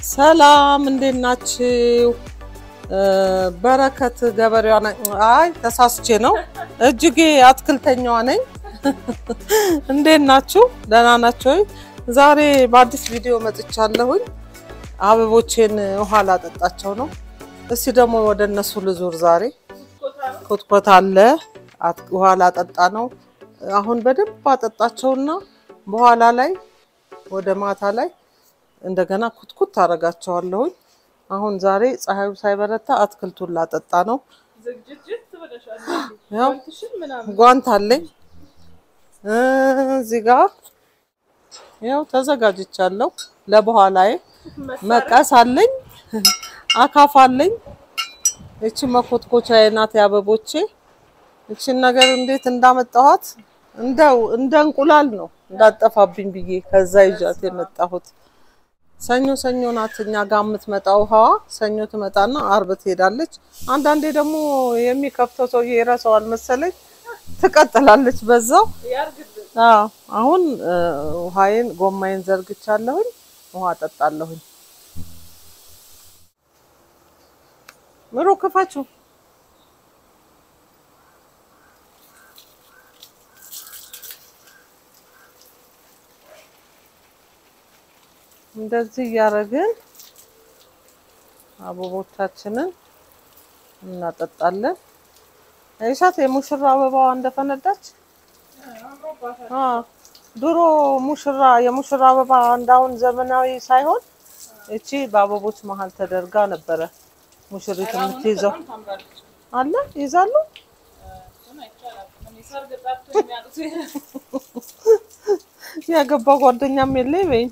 ሰላም እንዴት ናችሁ? በረከት ገበሬዋ ነኝ። አይ ተሳስቼ ነው። እጅጌ አትክልተኛዋ ነኝ። እንዴት ናችሁ? ደህና ናችሁ ወይ? ዛሬ በአዲስ ቪዲዮ መጥቻለሁኝ። አበቦቼን ውሃ ላጠጣቸው ነው። እስቲ ደግሞ ወደ እነሱ ልዙር። ዛሬ ኮትኮት አለ፣ ውሃ ላጠጣ ነው። አሁን በደንብ አጠጣቸውና በኋላ ላይ ወደ ማታ ላይ እንደገና ኩትኩት አደርጋቸዋለሁኝ። አሁን ዛሬ ፀሐዩ ሳይበረታ አትክልቱን ላጠጣ ነው። ያው ጓንት አለኝ እዚህ ጋር ያው ተዘጋጅቻለሁ። ለበኋላዬ መቀስ አለኝ፣ አካፋ አለኝ። እቺ መኮትኮቻዬ ናት የአበቦቼ። እቺን ነገር እንዴት እንዳመጣኋት እንደው እንደ እንቁላል ነው እንዳጠፋብኝ ብዬ ከዛ ይዣት የመጣሁት። ሰኞ ሰኞ ናት እኛ ጋር የምትመጣው ውሃዋ። ሰኞ ትመጣና አርብ ትሄዳለች። አንዳንዴ ደግሞ የሚከፍተው ሰውዬ ይረሳዋል መሰለኝ ትቀጥላለች በዛው። አዎ አሁን ውሃዬን ጎማዬን ዘርግቻለሁኝ። ውሃ ጠጣለሁኝ። ምሮ ክፋችሁ እንደዚህ እያደረግን አበቦቻችንን እናጠጣለን። አይሻት የሙሽራ አበባዋ እንደፈነዳች። ድሮ ሙሽራ የሙሽራ አበባ እንዳሁን ዘመናዊ ሳይሆን እቺ በአበቦች መሀል ተደርጋ ነበረ ሙሽሪት የምትይዘው። አለ ይዛሉ። ያገባ ጓደኛም የለኝ በይኝ።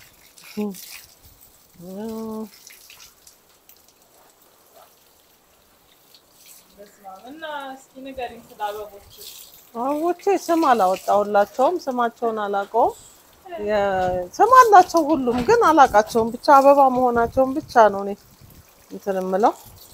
አበቦቼ ስም አላወጣሁላቸውም። ስማቸውን አላውቀውም። ስም አላቸው ሁሉም ግን አላውቃቸውም። ብቻ አበባ መሆናቸውን ብቻ ነው እኔ እንትን የምለው።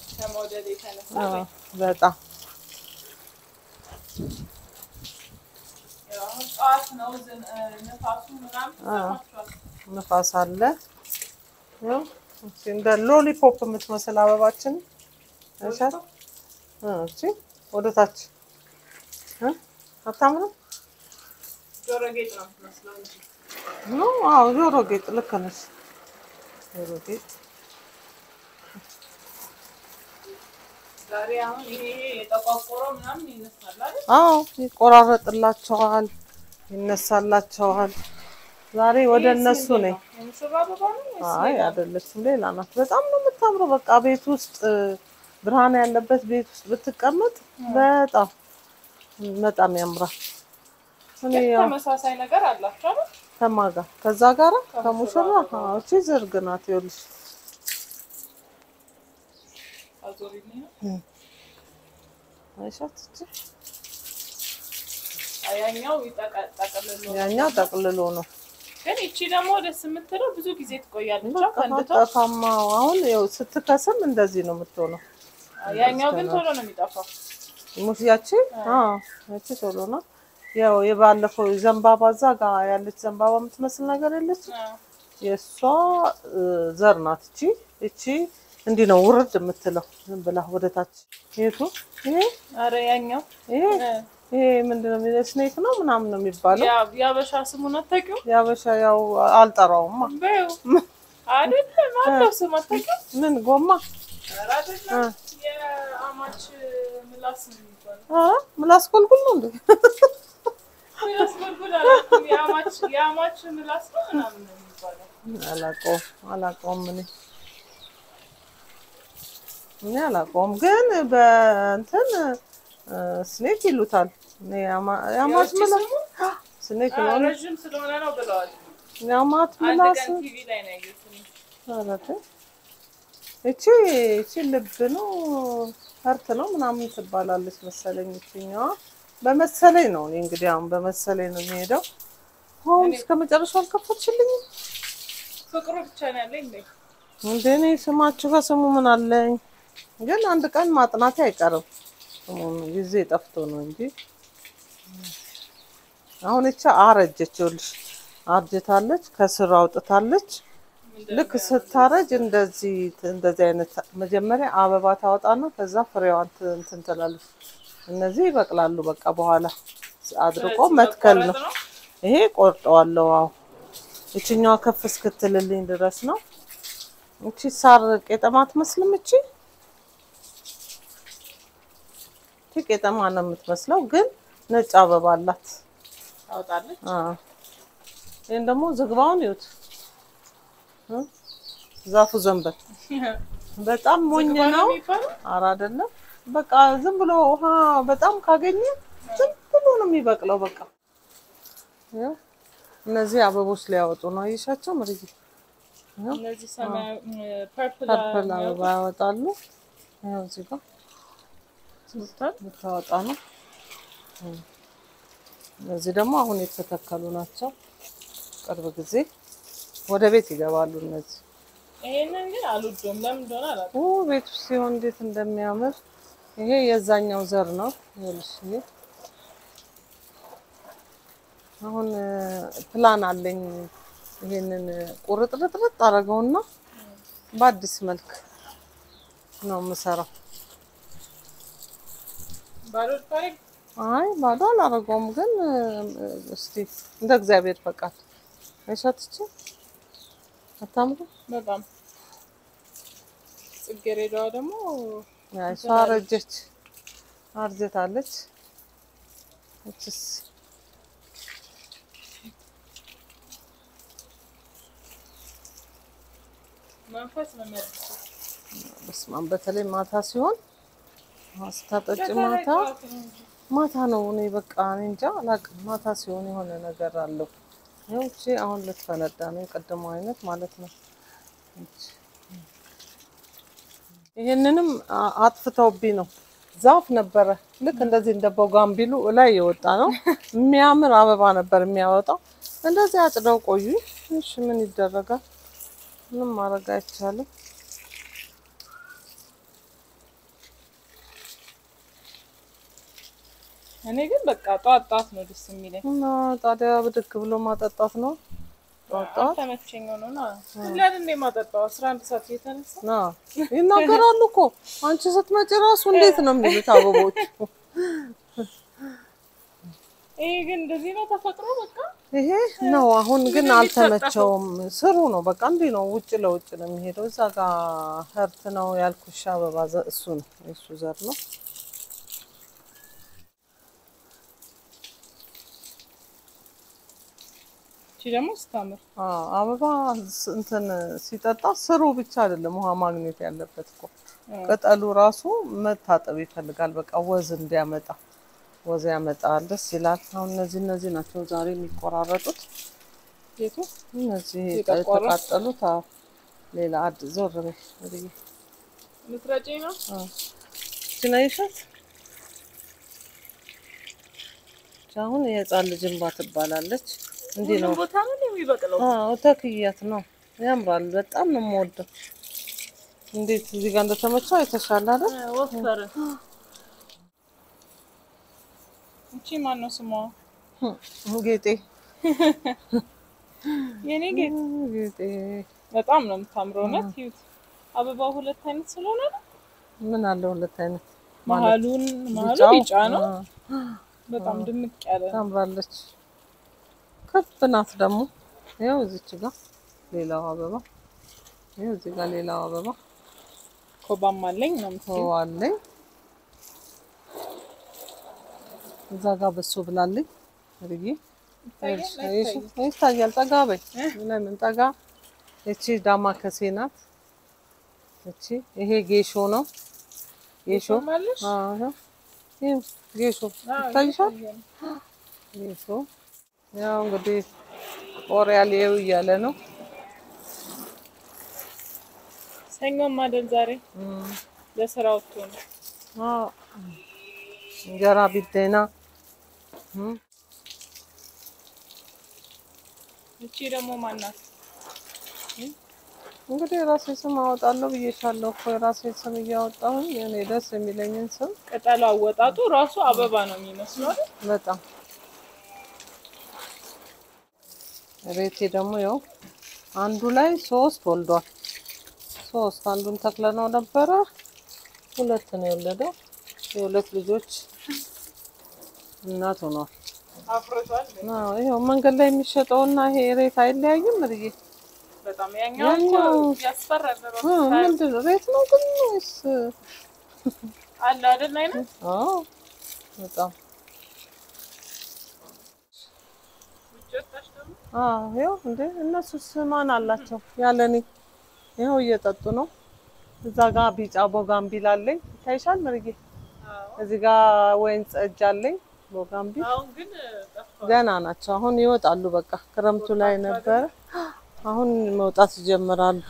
በጣም ንፋስ አለ። እንደ ሎሊፖፕ የምትመስል አበባችን እሺ፣ ወደ ታች አታምርም? አዎ፣ ጆሮ ጌጥ ልክ ነሽ። ጆሮ ጌጥ አዎ፣ ይቆራረጥላቸዋል፣ ይነሳላቸዋል። ዛሬ ወደ እነሱ ነኝ። አይ አይደለችም፣ ሌላ ናት። በጣም ነው የምታምረው። በቃ ቤት ውስጥ ብርሃን ያለበት ቤት ውስጥ ብትቀመጥ በጣም በጣም ያምራል። ተመሳሳይ ነገር አላቸው። ከማጋ ከዛ ጋራ ከሙሽራ እቺ ዝርግ ናት። ይኸውልሽ አይሻት ያኛው ጠቅልሎ ነው። ግን ይቺ ደግሞ ደስ የምትለው ብዙ ጊዜ ትቆያለች። ፈንድቶ ጠፋማው አሁን ያው ስትከስም እንደዚህ ነው የምትሆነው። ያኛው ግን ቶሎ ነው የሚጠፋው። ሙሽ ያቺ አዎ ያቺ ቶሎ ነው። ያው የባለፈው ዘንባባ እዛ ጋር ያለች ዘንባባ የምትመስል ነገር የለች የእሷ ዘር ናት። እቺ እቺ እንዲህ ነው ውርድ የምትለው ዝም ብላ ወደታች። የቱ ይሄ ኧረ ያኛው ይሄ ይሄ ምንድን ነው የሚለው ስኔክ ነው ምናምን ነው የሚባለው። የአበሻ ስሙን አታውቂውም? የአበሻ ያው አልጠራውማ። በይው አይደለም አለው ስም አታውቂውም? ምን ጎማ ኧረ አይደለም የአማች ምላስ ነው የሚባለው። አ ምላስ ጎልጉል ነው እንዴ? ምላስ ጎልጉል አላውቅም። የአማች የአማች ምላስ ነው ምናምን ነው የሚባለው። አላውቀውም አላውቀውም እኔ እኔ አላውቀውም፣ ግን በእንትን ስኔክ ይሉታል። የአማት ምላስ ስኔክ ነው ረዥም ስለሆነ ነው ብለዋል። የአማት አንድ ምላስ ቀን ቲቪ ላይ ነው ያየሁት። አረተ እቺ እቺ ልብ ነው ፈርት ነው ምናምን ትባላለች መሰለኝ። እቺኛዋ በመሰለኝ ነው እኔ እንግዲህ አሁን በመሰለኝ ነው የሚሄደው። አሁን እስከ መጨረሻው አልከፈትሽልኝም ፍቅሩ ብቻ ነው ያለኝ እንዴ? እንደ እኔ ስማችሁ ከስሙ ምን አለኝ? ግን አንድ ቀን ማጥናቴ አይቀርም። ስሙን ጊዜ ጠፍቶ ነው እንጂ አሁን እቻ አረጀች። ይኸውልሽ አርጅታለች፣ ከስር አውጥታለች። ልክ ስታረጅ እንደዚህ እንደዚህ አይነት መጀመሪያ አበባ ታወጣና ከዛ ፍሬዋን ት- እንትን ትላለች። እነዚህ ይበቅላሉ። በቃ በኋላ አድርቆ ስለዚህ መትከል ነው። መቆረጥ ነው። ይሄ ቆርጠዋለሁ። አዎ ይችኛዋ ከፍ እስክትልልኝ ድረስ ነው። እቺ ሳር ቄጠማ አትመስልም። እቺ እቺ ቄጠማ ነው የምትመስለው፣ ግን ነጭ አበባ አላት። ታወጣለች። አዎ ይሄን ደግሞ ዝግባውን ይዩት እ? ዛፉ ዘንበል በጣም ሞኝ ዝግባ ነው ነው። የሚባለው? ኧረ አይደለም። በቃ ዝም ብሎ ውሃ በጣም ካገኘ ዝም ብሎ ነው የሚበቅለው። በቃ ይኸው እነዚህ አበቦች ሊያወጡ ነው። አየሻቸው ምርዬ? እነዚህ ሰማያዊ ፐርፕል ፐርፕል አበባ ያወጣሉ። ይኸው እዚህ ጋር ልታወጣ ነው። እነዚህ ደግሞ አሁን የተተከሉ ናቸው። ቅርብ ጊዜ ወደ ቤት ይገባሉ እነዚህ ይሄንን ግን አልወደውም። ለምን እንደሆነ አላውቅም። ኦ ቤት ውስጥ ሲሆን እንዴት እንደሚያምር ይሄ የዛኛው ዘር ነው። ይኸውልሽ ይሄ አሁን እ፣ ፕላን አለኝ። ይሄንን ቁርጥርጥርጥ አደረገውና በአዲስ መልክ ነው የምሰራው። ባዶ ታሪክ አይ ባዶ አላደረገውም፣ ግን እ፣ እስቲ እንደ እግዚአብሔር ፈቃድ አይሻትች አታምሩ። በጣም ጽጌረዳዋ ደግሞ አይ እሷ አረጀች፣ አርጀታለች። እችስ መንፈስ ነው የሚያድሱ። በስመ አብ በተለይ ማታ ሲሆን ውሃ ስታጠጪ ማታ ጠዋት ነው እንጂ። ማታ ነው። እኔ በቃ እኔ እንጃ አላውቅም። ማታ ሲሆን የሆነ ነገር አለው። ይኸው እቺ አሁን ልትፈነዳ ነው፣ የቀደመው አይነት ማለት ነው። እቺ ይሄንንም አ- አጥፍተውብኝ ነው። ዛፍ ነበረ ልክ እንደዚህ እንደ ቦጋምቢሉ ላይ የወጣ ነው። የሚያምር አበባ ነበር የሚያወጣው። እንደዚህ አጭደው ቆዩ። እሺ ምን ይደረጋል? ምንም ማድረግ አይቻልም። እኔ ግን በቃ ጧት ጧት ነው ደስ የሚለኝ። እና ታዲያ ብድግ ብሎ ማጠጣት ነው ጧት ጧት። ተመቸኝ ሆኖ ነው ሁለን እንደ ማጠጣው አስራ አንድ ሰዓት እየተነሳ አዎ ይናገራሉ እኮ አንቺ ስትመጪ ራሱ እንዴት ነው የሚሉት አበቦቹ። ይሄ ግን እንደዚህ ነው ተፈጥሮ በቃ ይሄ ነው አሁን ግን አልተመቸውም። ስሩ ነው በቃ እንዲህ ነው፣ ውጭ ለውጭ ነው የሚሄደው። እዛ ጋር ህርት ነው ያልኩሽ አበባ ዘ- እሱ ነው የእሱ ዘር ነው። እቺ ደግሞ ስታምር አዎ አበባ ስ- እንትን ሲጠጣ ስሩ ብቻ አይደለም ውሃ ማግኘት ያለበት እኮ ቅጠሉ ራሱ መታጠብ ይፈልጋል። በቃ ወዝ እንዲያመጣ ወዝ ያመጣል። ደስ ይላል። አሁን እነዚህ እነዚህ ናቸው ዛሬ የሚቆራረጡት። ቤቱ እነዚህ የጠቆረ? የተቃጠሉት። አዎ ሌላ አድ ዞር በይ ወደዬ። ልትረጪኝ ነው? አዎ እቺን አይሻት? እቺ አሁን የህፃን ልጅ እንባ ትባላለች። እንዲህ ነው ሁሉም ቦታ ነው የሚበቅለው። አዎ ተክያት ነው። ያምራል። በጣም ነው የምወደው። እንዴት እዚህ ጋር እንደተመቸው የተሻለ አይደል? ወፈረ። እቺ ማን ነው ስሟ? ጌጤ የኔ ጌጥ ጌጤ በጣም ነው የምታምረው። እውነት ይዩት። አበባው ሁለት አይነት ስለሆነ ነው። ምን አለ ሁለት አይነት መሀሉን መሀሉ ቢጫው? ቢጫ ነው። አዎ፣ በጣም ድምቅ ያለ ነው። ታምራለች። ከፍ ናት ደግሞ። ይኸው እዚች ጋር ሌላው አበባ፣ ይኸው እዚህ ጋር ሌላው አበባ ኮባም አለኝ ነው የምትይው። ተዋለኝ። እዛ ጋር በሶ ብላለኝ ርዬ ይታያል። ጠጋ በይ። ለምን ጠጋ? እቺ ዳማ ከሴ ናት። እቺ ይሄ ጌሾ ነው። ጌሾ ማለሽ አዎ፣ ይኸው ጌሾ ይታይሻል። ጌሾ ያው እንግዲህ ኦሪያል ይኸው እያለ ነው። ሰኞም አይደል ዛሬ እም፣ ለስራ ወጥቶ ነው። አዎ፣ እንጀራ ቢደና እም፣ እቺ ደግሞ ማናት? እንግዲህ የራሴ ስም አወጣለሁ ብዬሻለሁ እኮ የራሴ ስም እያወጣሁኝ እኔ ደስ የሚለኝን ስም ቅጠሉ አወጣጡ ራሱ አበባ ነው የሚመስለው አይደል? በጣም ቤቴ ደግሞ ያው አንዱ ላይ ሶስት ወልዷል። ሶስት አንዱን ተክለነው ነበረ ሁለት ነው የወለደው። የሁለት ልጆች እናት ሆኗል። አፍርቷል። አዎ ይኸው መንገድ ላይ የሚሸጠውና ይሄ ሬት አይለያይም። ምርዬ በጣም ያኛው እኮ ያኛው- ያስፈራል። እ ምንድን ነው ሬት ነው ግን ወይስ? አለ አይደል አይነት አዎ በጣም ውጭ ወጣች ደግሞ አዎ ይኸው እንዴ እነሱስ ማን አላቸው ያለኔ ይኸው እየጠጡ ነው። እዛ ጋር ቢጫ ቦጋምቢል አለኝ ይታይሻል ምርዬ። አዎ። እዚህ ጋር ወይን ጠጅ አለኝ ቦጋምቢል አሁን ግን ጠፍቷል። ገና ናቸው። አሁን ይወጣሉ። በቃ ክረምቱ ላይ ነበረ፣ አሁን መውጣት ይጀምራሉ።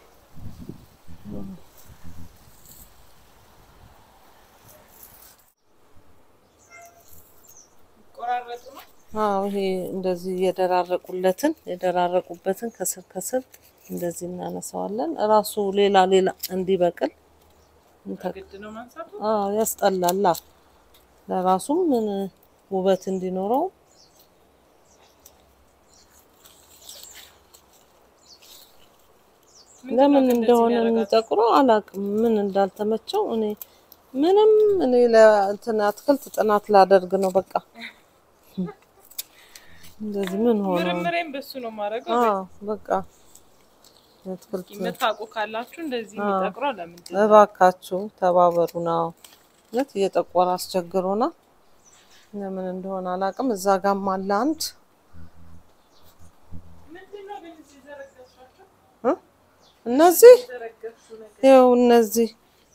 ቆራረጡ ነው። አዎ ይሄ እንደዚህ የደራረቁለትን የደራረቁበትን ከስር ከስር እንደዚህ እናነሳዋለን። እራሱ ሌላ ሌላ እንዲበቅል እንተ- ግድ ነው ማንሳቱ። አዎ ያስጠላላ። ለራሱም ምን ውበት እንዲኖረው ለምን እንደሆነ የሚጠቁረው አላውቅም። ምን እንዳልተመቸው እኔ ምንም እኔ ለእንትን አትክልት ጥናት ላደርግ ነው በቃ እንደዚህ ምን ሆነ? ምርምሬን በሱ ነው ማድረገው። አዎ በቃ የአትክልት የምታውቁ ካላችሁ እንደዚህ የሚጠቅረው ለምንድን ነው? እባካችሁ ተባበሩ ነው እውነት እየጠቆረ አስቸግሮና ለምን እንደሆነ አላውቅም። እዛ ጋም አለ አንድ ምንድን ነው ግን እዚህ ዘረገፍሻቸው? እ? እነዚህ ዘረገፍሹ ነገር ይኸው እነዚህ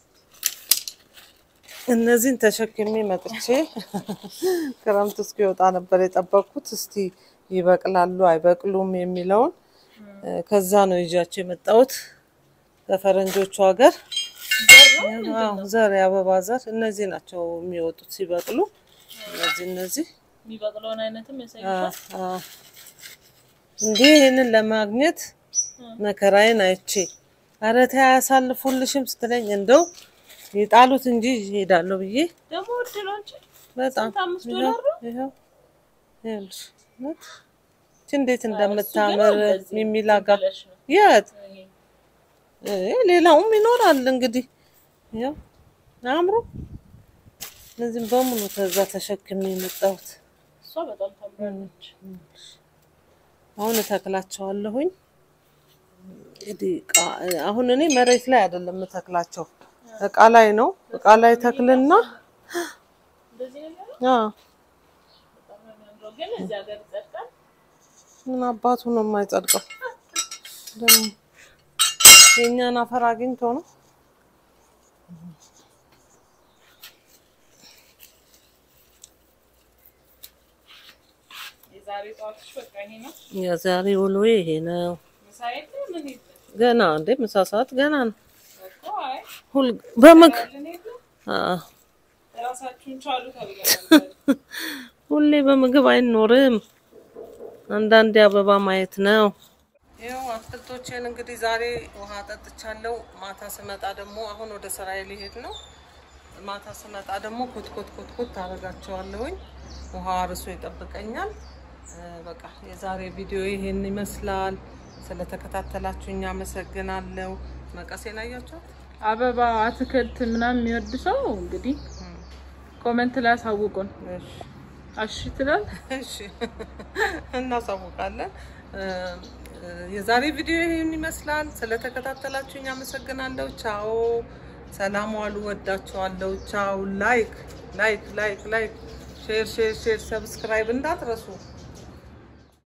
እነዚህን ተሸክሜ መጥቼ ክረምት እስኪወጣ ነበር የጠበቅኩት። እስቲ ይበቅላሉ አይበቅሉም የሚለውን እ፣ ከዛ ነው ይዣቸው የመጣሁት ከፈረንጆቹ ሀገር አዎ፣ ዘር የአበባ ዘር እነዚህ ናቸው የሚወጡት ሲበቅሉ። እነዚህ እነዚህ የሚበቅለውን አይነትም አ፣ ያሳይሻል። አ። እንዲህ ይህንን ለማግኘት መከራዬን አይቼ ኧረ ተይ አያሳልፉልሽም ስትለኝ እንደው የጣሉት እንጂ ይሄዳለሁ ብዬ ደግሞ ውድ ነው እንጂ በጣም ስንት አምስት ይኸው ዶላር ነው? ይኸው ይኸውልሽ እውነት ይህች እንዴት እንደምታምር እንደዚህ ሚሚላጋ ብለሽ ነው። የት ይሄ እ፣ ሌላውም ይኖራል እንግዲህ ይኸው አያምሩ እነዚህም በሙሉ ከዛ ተሸክሜ የመጣሁት እሷ በጣም ታምራለች። አሁን እተክላቸዋለሁኝ። እንግዲህ እቃ- አሁን እኔ መሬት ላይ አይደለም የምተክላቸው እቃ ላይ ነው። እቃ ላይ ተክልና እንደዚህ ነው የሚሆነው። አ በጣም ነው የሚያምረው። ግን እዚህ ሀገር ይጸድቃል። ምን አባቱ ነው የማይጸድቀው? ደግሞ የእኛን አፈር አግኝቶ ነው። የዛሬ ጠዋትሽ በቃ ይሄ ነው። የዛሬ ውሎ ይሄ ነው። ምሳ የለ ምን የለ ገና እንዴ ምሳ ሰዓት ገና ነው። እኮ አይ ሁል በምግ ያለን የለ አ ራሳችሁን ቻሉ ተብለናል። ሁሌ በምግብ አይኖርም። አንዳንዴ አበባ ማየት ነው። ይኸው አትክልቶቼን እንግዲህ ዛሬ ውሃ ጠጥቻለሁ። ማታ ስመጣ ደግሞ አሁን ወደ ስራዬ ሊሄድ ነው። ማታ ስመጣ ደግሞ ኮትኮት ኮትኮት ታደርጋቸዋለሁኝ። ውሃ አርሶ ይጠብቀኛል። እ፣ በቃ የዛሬ ቪዲዮ ይሄን ይመስላል። ስለተከታተላችሁኝ አመሰግናለሁ። መቀሴን አያችኋት? አበባ አትክልት ምናምን የሚወድ ሰው እንግዲህ ኮመንት ላይ አሳውቁን። እሺ አሽ ትላል። እሺ እናሳውቃለን። እ፣ እ፣ የዛሬ ቪዲዮ ይህን ይመስላል። ስለተከታተላችሁኝ አመሰግናለሁ። ቻው፣ ሰላም ዋሉ። ወዳችኋለሁ። ቻው። ላይክ ላይክ ላይክ ላይክ፣ ሼር ሼር ሼር፣ ሰብስክራይብ እንዳትረሱ።